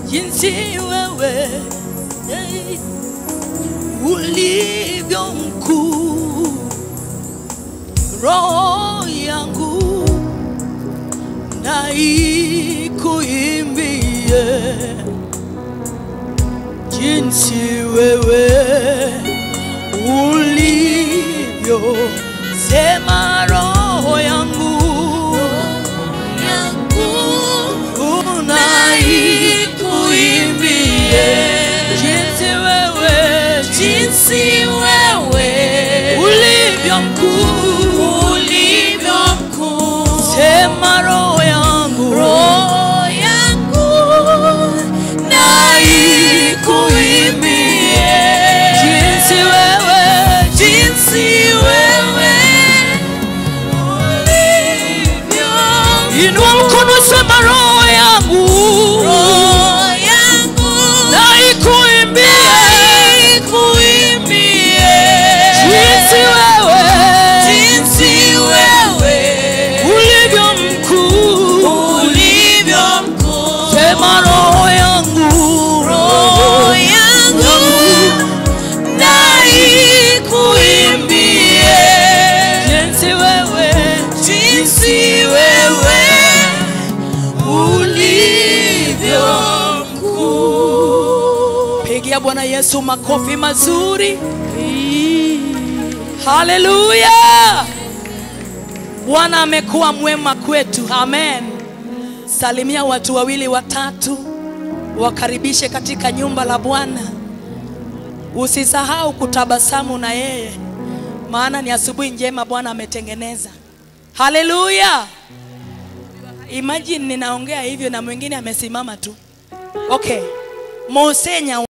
jinsi wewe eh, ulivyo mkuu, roho yangu na ikuimbie jinsi wewe ulivyo, sema roho yangu unaikuimbie jinsi wewe jinsi wewe ulivyo mkuu, ulivyo mkuu. sema roho yangu Roho yangu na ikuimbie jinsi wewe jinsi wewe ulivyo inua mkono, sema roho yangu Roho yangu na ikuimbie ikuimbie jinsi wewe jinsi wewe ulivyo mkuu, ulivyo mkuu. sema roho yangu Roho yangu na ikuimbie jinsi wewe jinsi wewe ulivyo mkuu. Pigia Bwana Yesu makofi mazuri. Haleluya! Bwana amekuwa mwema kwetu. Amen. Salimia watu wawili watatu, wakaribishe katika nyumba la Bwana. Usisahau kutabasamu na yeye, maana ni asubuhi njema Bwana ametengeneza. Haleluya! Imagine ninaongea hivyo na mwingine amesimama tu. Okay. Mosenya